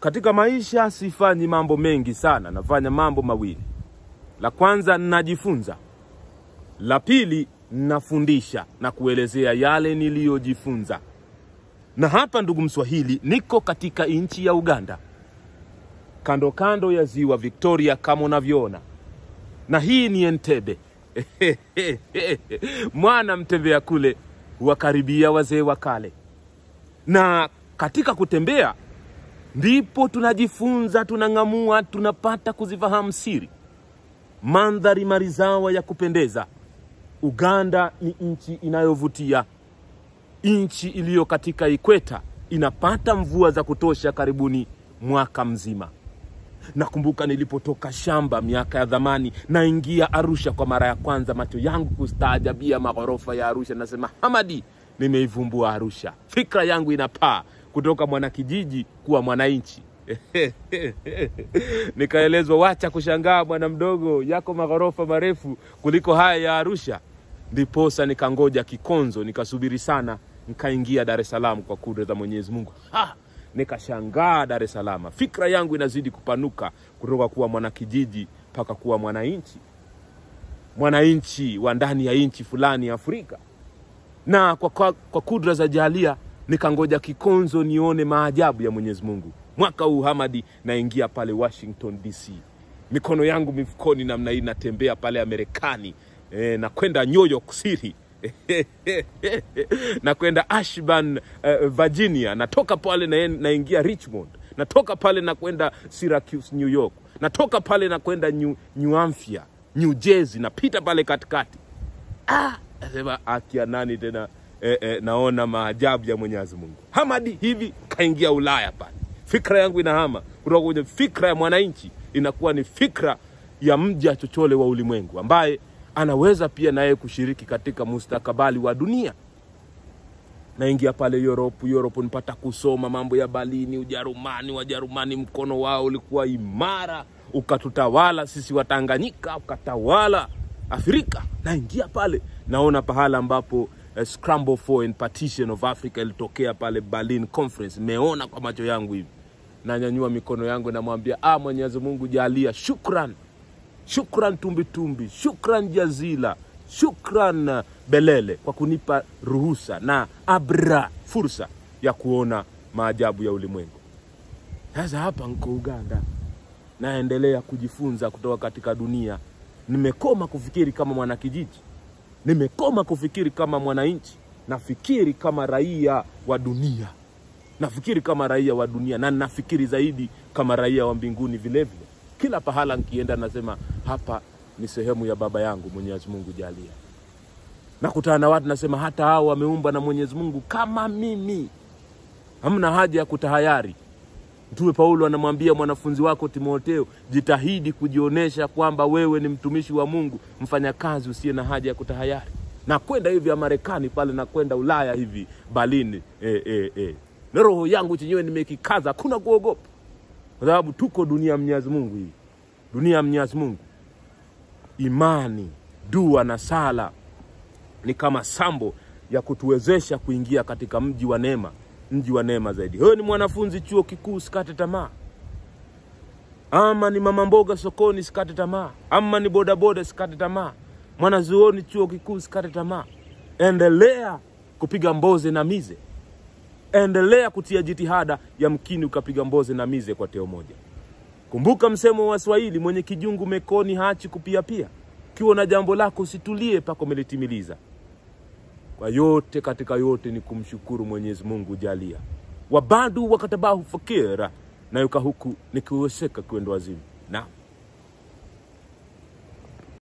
Katika maisha sifanyi mambo mengi sana, nafanya mambo mawili. La kwanza najifunza, la pili nafundisha na kuelezea yale niliyojifunza. Na hapa, ndugu Mswahili, niko katika nchi ya Uganda, kando kando ya ziwa Victoria kama unavyoona, na hii ni Entebbe. Mwana mtembea kule huwakaribia wazee wa kale, na katika kutembea ndipo tunajifunza, tunang'amua, tunapata kuzifahamu siri, mandhari marizawa ya kupendeza. Uganda ni nchi inayovutia, nchi iliyo katika ikweta, inapata mvua za kutosha karibuni mwaka mzima. Nakumbuka nilipotoka shamba miaka ya zamani, naingia Arusha kwa mara ya kwanza, macho yangu kustaajabia maghorofa ya Arusha. Nasema Hamadi, nimeivumbua Arusha. Fikra yangu inapaa kutoka mwanakijiji kuwa mwananchi. Nikaelezwa, wacha kushangaa bwana mdogo, yako maghorofa marefu kuliko haya ya Arusha. Ndiposa nikangoja Kikonzo, nikasubiri sana, nikaingia Dar es Salaam kwa kudra za Mwenyezi Mungu. Ha! Nikashangaa Dar es Salaam, fikra yangu inazidi kupanuka kutoka kuwa mwanakijiji mpaka kuwa mwananchi, mwananchi wa ndani ya nchi fulani ya Afrika. Na kwa, kwa, kwa kudra za Jalia nikangoja Kikonzo nione maajabu ya Mwenyezi Mungu. Mwaka huu Hamadi, naingia pale Washington DC, mikono yangu mifukoni namna hii, natembea pale Amerikani e, na kwenda New York City na kwenda Ashburn uh, Virginia, natoka pale na, naingia Richmond, natoka pale na kwenda Syracuse New York, natoka pale na kwenda New, New Hampshire New Jersey, napita pale katikati. Ah, nasema akia nani tena eh, eh, naona maajabu ya Mwenyezi Mungu. Hamadi hivi kaingia Ulaya pale, fikra yangu inahama kutoka kwenye fikra ya mwananchi inakuwa ni fikra ya mja chochole wa ulimwengu ambaye anaweza pia naye kushiriki katika mustakabali wa dunia. Naingia pale Europe, Europe nipata kusoma mambo ya Berlin, Ujerumani. Wajerumani mkono wao ulikuwa imara, ukatutawala sisi Watanganyika, ukatawala Afrika. Naingia pale naona pahala ambapo uh, scramble for and partition of Africa ilitokea pale Berlin Conference. Nimeona kwa macho yangu hivi, nanyanyua mikono yangu namwambia, ah, Mwenyezi Mungu jalia, shukran Shukran tumbitumbi, shukran jazila, shukran belele kwa kunipa ruhusa na abra fursa ya kuona maajabu ya ulimwengu. Sasa hapa nko Uganda, naendelea kujifunza kutoka katika dunia. Nimekoma kufikiri kama mwanakijiji, nimekoma kufikiri kama mwananchi, nafikiri kama raia wa dunia, nafikiri kama raia wa dunia, na nafikiri zaidi kama raia wa mbinguni vilevile kila pahala nkienda nasema hapa ni sehemu ya baba yangu Mwenyezi Mungu jalia. Nakutana na watu nasema hata hao wameumbwa na Mwenyezi Mungu kama mimi, hamna haja ya kutahayari. Mtume Paulo anamwambia mwanafunzi wako Timotheo, jitahidi kujionyesha kwamba wewe ni mtumishi wa Mungu, mfanyakazi usiye na haja ya kutahayari. Na kwenda hivi ya Marekani pale na kwenda Ulaya hivi Berlin, eh, eh, eh. na roho yangu chenyewe nimekikaza, hakuna kuogopa kwa sababu tuko dunia ya Mwenyezi Mungu hii, dunia ya Mwenyezi Mungu. Imani, dua na sala ni kama sambo ya kutuwezesha kuingia katika mji wa neema, mji wa neema zaidi. Wewe ni mwanafunzi chuo kikuu, sikate tamaa. Ama ni mama mboga sokoni, sikate tamaa. Ama ni bodaboda, sikate tamaa. Mwanazuoni chuo kikuu, sikate tamaa. Endelea kupiga mboze na mize endelea kutia jitihada, yamkini ukapiga mboze na mize kwa teo moja. Kumbuka msemo wa Swahili, mwenye kijungu mekoni haachi kupiapia. Ukiwa na jambo lako usitulie pako umelitimiliza. Kwa yote katika yote ni kumshukuru Mwenyezi Mungu jalia wabadu wakatabahu fakira na yuka huku nikiweseka kwendo wazimu. Naam.